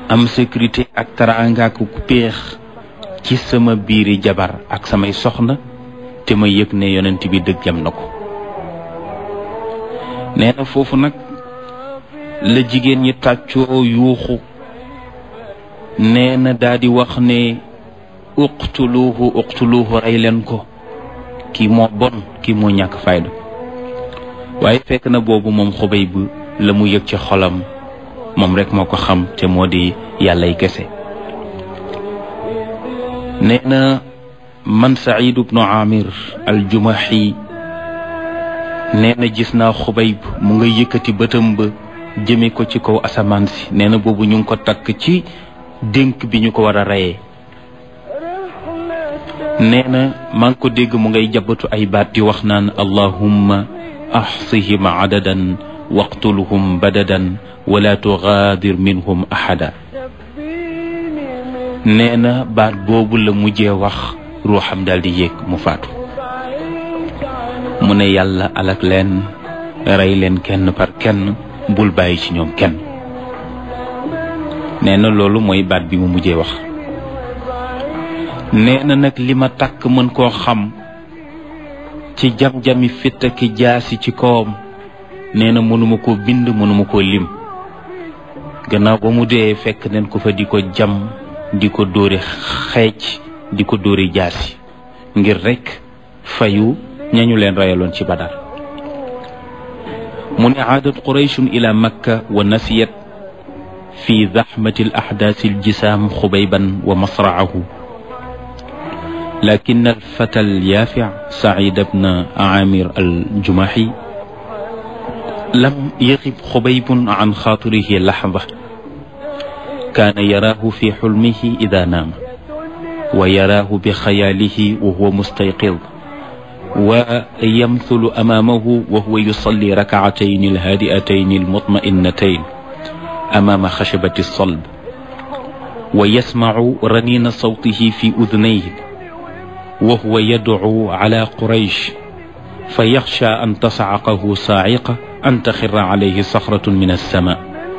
am sécurité ak taraanga ak ku péex ci sama biiri jabar ak samay soxna te ma yëg ne yonent bi dëggam na ko nee na foofu nag la jigéen ñi tàccoo yuuxu nee na daa di wax ne uqtuluuhu uqtuluuhu rey leen ko kii moo bon kii moo ñàkk fayda waaye fekk na boobu moom xubay bu la mu yëg ci xolam moom rek moo ko xam te moo di yàllay kese nee na man Saïd ibnu Amir al-Jumahi nee na gis naa xubayb mu nga yëkkati bëtam ba jëme ko ci kaw asamaan si nee na boobu ñu ngi ko takk ci dénk bi ñu ko war a reyee nee na maa ngi ko dégg mu ngay jabatu ay baat di wax naan allahumma axsihim adadan waqtulhum badadan wala tugaadir minhum ahada nee na baat boobu la mujjee wax ruuxam daal di yéeg mu faatu mu ne yàlla alak leen rey leen kenn par kenn bul bàyyi ci ñoom kenn nee na loolu mooy baat bi mu mujjee wax nee na nag li ma takk mën koo xam ci jam-jami fitt ki jaasi ci kawam nee na mënuma koo bind mënuma koo lim gannaaw ba mu dee fekk neen ko fa di ko jam di ko dóori xeec di ko dóori jaasi ngir rekk fayu ñañu leen rayaloon ci badar mu ne aadat qurayshun ila makka wa nasiyat fi zaxmati al axdaasi aljisaam xubayban wa masraahu lakin alfata alyaafic sacid bna caamir aljumaxi lam yaxib xubaybun can xaatirihi laxda kaana yaraahu fi xulmihi ida naama wa yaraahu bi xayaalihi wa huwa mustayqid ويمثل أمامه وهو يصلي ركعتين الهادئتين المطمئنتين أمام خشبة الصلب ويسمع رنين صوته في أذنيه وهو يدعو على قريش فيخشى أن تصعقه صاعقة أن تخر عليه صخرة من السماء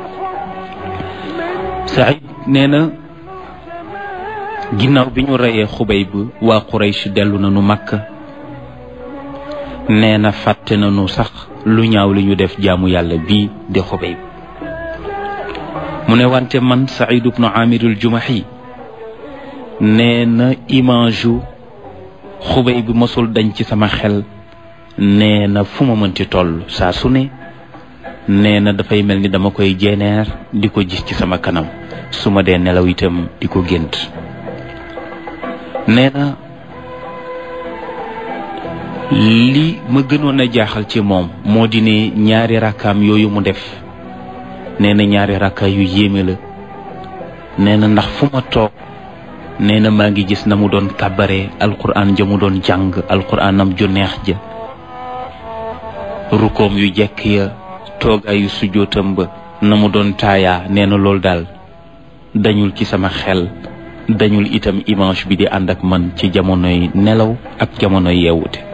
سعيد نينا ginnaaw bi ñu reyee xubayb waa quraysh dellu nañu makka nee na fàtte nañu sax lu ñaaw li ñu def jaamu yàlla bii di xubayb mu ne wante man Saïd ibnu Amirul Jumahi nee na image yu xubayb mosul dañ ci sama xel nee na fu ma mënti toll saa su ne nee na dafay mel ni dama koy jeeneer di ko gis ci sama kanam su ma dee nelaw itam di ko gént nee na li ma gënoon a jaaxal ci moom moo di ne ñaari rakkaam yooyu mu def nee na ñaari rakka yu yéeme la nee na ndax fu ma toog nee na maa ngi gis na mu doon kàbbare alquran ja mu doon jàng alquranam ju neex ja rukoom yu jekk ya toogaayu sujootam ba na mu doon taayaa nee na loolu daal dañul ci sama xel dañul itam image bi di ànd ak man ci jamonoy nelaw ak jamonoy yeewute